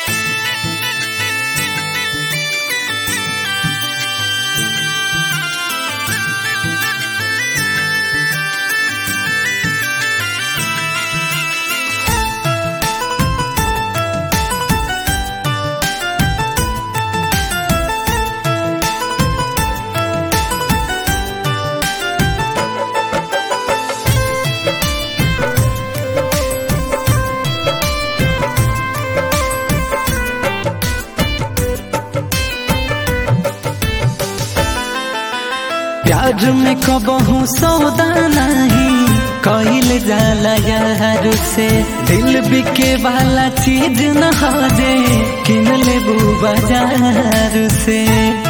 प्यार में कबहू सौदा नहीं कईल जाला यार से दिल बिके वाला चीज न हो जे किन लेबू बाजार से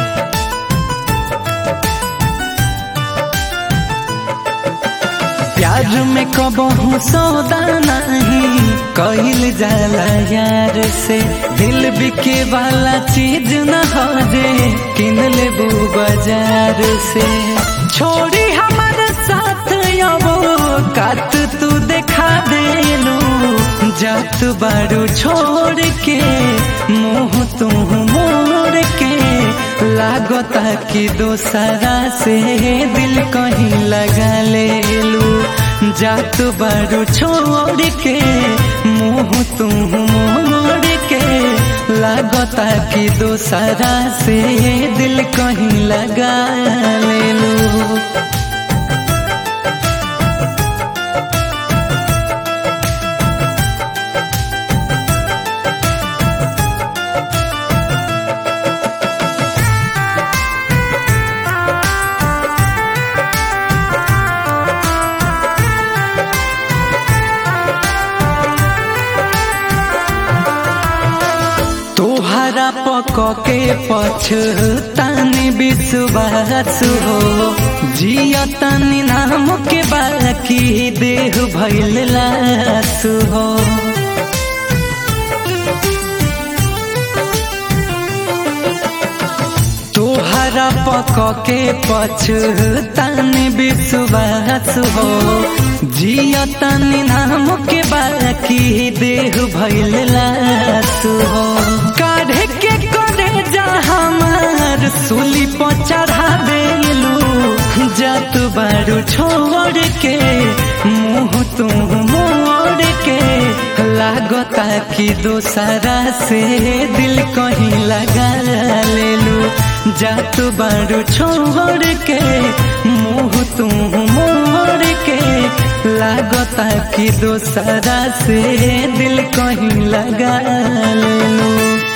प्यार में कबहू सौदा नहीं कईल जाला यार से दिल बिके वाला चीज न हो जे किन लेबू बाजार से छोड़ी हमारे साथ वो कात तू देखा देलू जात बारू छोड़ के मुंह तू मोड़ के लागता कि दोसरा से दिल कहीं लगा लेलू जात बारू छोड़ के मुंह तू मोड़ के लागता कि दोसरा से दिल कहीं लगा लेलू तोहरा पक के पछतानी विश्वास हो जिया तनी नाम के बाकी देह भैल लास हो तोहरा पक के पछतानी विश्वास हो जिया तनी नाम के बाकी देह भैल लास हो काढ़े के करे जा हमार सूली पर चढ़ा देलू जात बारू छोड़ के मुंह तू मोड़ के लागता कि दोसरा से दिल कहीं लगा लेलू जात बारू छोड़ के मुंह तू मोड़ के लागता कि दोसरा से दिल कहीं लगा लेलू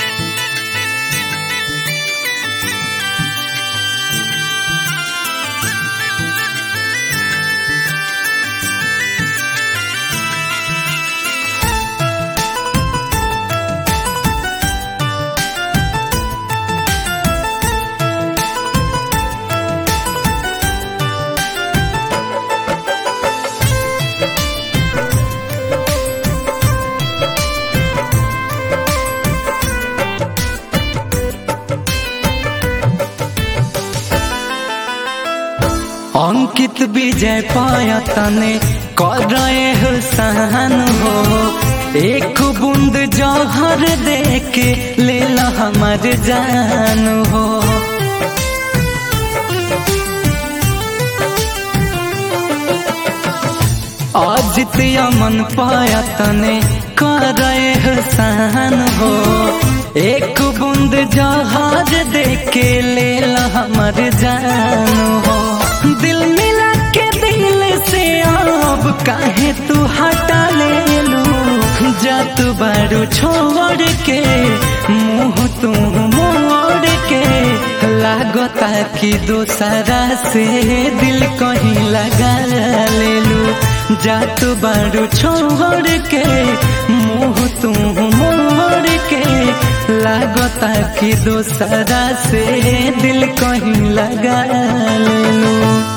अंकित विजय पाया तने कर रहे हुसान हो एक बूंद जौहर दे के ले ला हमार जान हो अजित अमन पाया तने कर रहे हुसान हो एक बूंद जहाज दे के ले ला हमार जान हो दिल मिला के दिल से अब काहे तू हटा ले लू जात बारू छोड़ के मुंह तू मोड़ के लागता कि दोसरा से दिल कहीं लगा ले लू जात बारू छोड़ के मुंह तू मोड़ के लागता कि दोसरा से दिल कहीं लगा ले लू